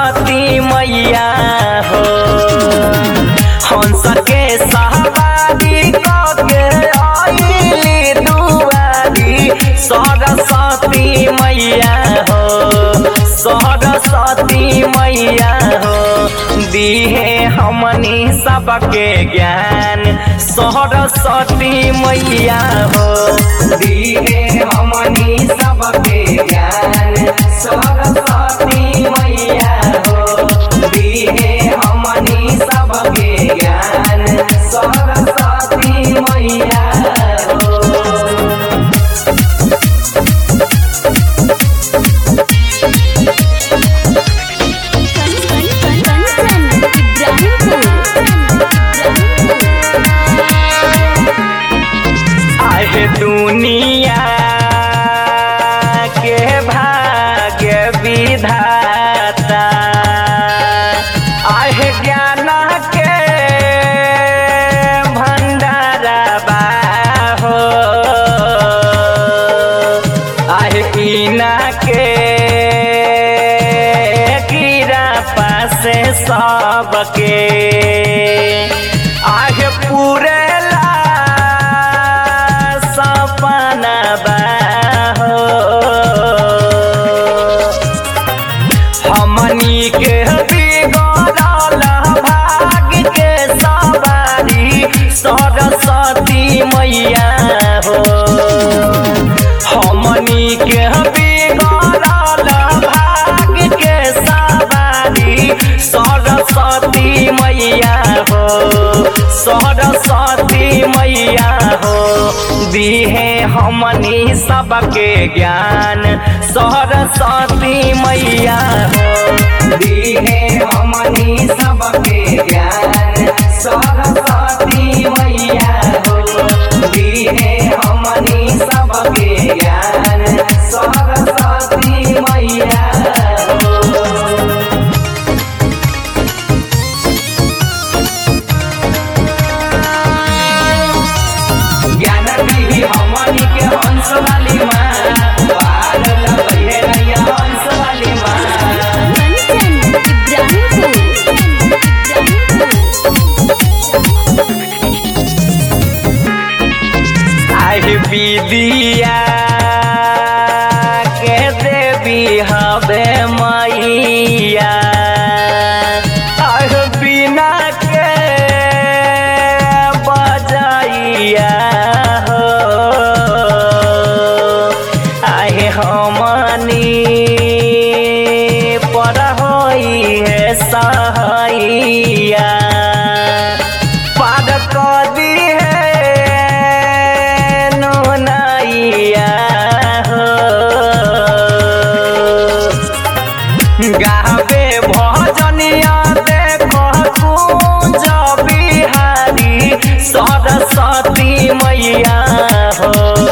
सरस्वती मैया हो हंस के सहबादी कके आइली दुआरी सरस्वती मैया हो सरस्वती मैया हो दिहे हमनी सबके ज्ञान सरस्वती मैया हो दिहे हमनी सबके ज्ञान सरस्वती मैया हो दिहे हमनी सबके ज्ञान सरस्वती मैया हो कंचन इब्राहिमपुर आहे दुनिया के भाग्य विधाता आहे ज्ञान के भंडारबा हो आहे पीना के कीड़ा पासे सबके आहे पूरेला सपना बा हो हमनी के बिगड़ल भाग्य के सवारी सरस्वती मैया हो हमनी के बिगड़ल भाग्य के सवारी सरस्वती मैया हो सरस्वती मैया हो दिहे हमनी सबके ज्ञान सरस्वती मैया हो दिहे हमनी सबके ज्ञान सरस्वती मैया हो दिहे हमनी सबके ज्ञान सरस्वती मैया हो ज्ञान दीही हमनी के हंस वाली माँ पार लगे नैया हंस वाली माँ कंचन आहि विदिया के देवी हवे मैया आहि बिना के बजाइया हो आहि हमनी पर होई है सहैया पाद कदी है नैया हो गावे भजनिया देखो कुंज बिहारी सरस्वती मैया हो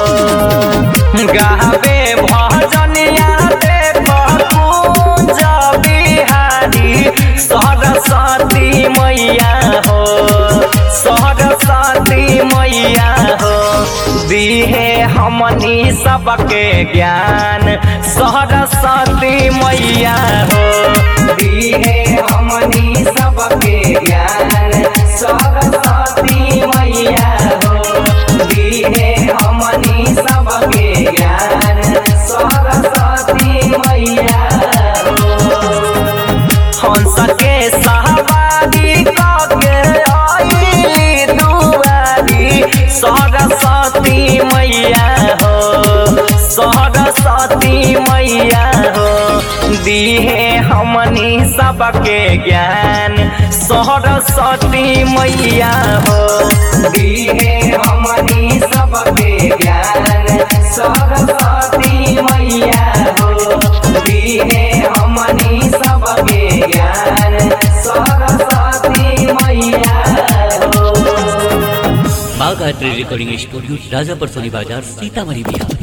गावे भजनिया देखो कुंज बिहारी सरस्वती मैया हो सरस्वती मैया हो दिहे हमनी सबके ज्ञान सरस्वती मैया हो दिहे हमनी सबके ज्ञान सरस्वती मैया हो दिहे हमनी सबके ज्ञान सरस्वती मैया हो हंस के सहबादी कके आइली दुआरी सरस्वती मैया हो सरस्वती मैया हो दिहे हमनी सबके ज्ञान सरस्वती मैया हो दिहे हमनी सबके ज्ञान सरस्वती मैया हो दिहे हमनी सबके ज्ञान सरस्वती मैया हो बागायत्री रिकॉर्डिंग स्टूडियो राजापर सोनी बाजार सीतामढ़ी बिहार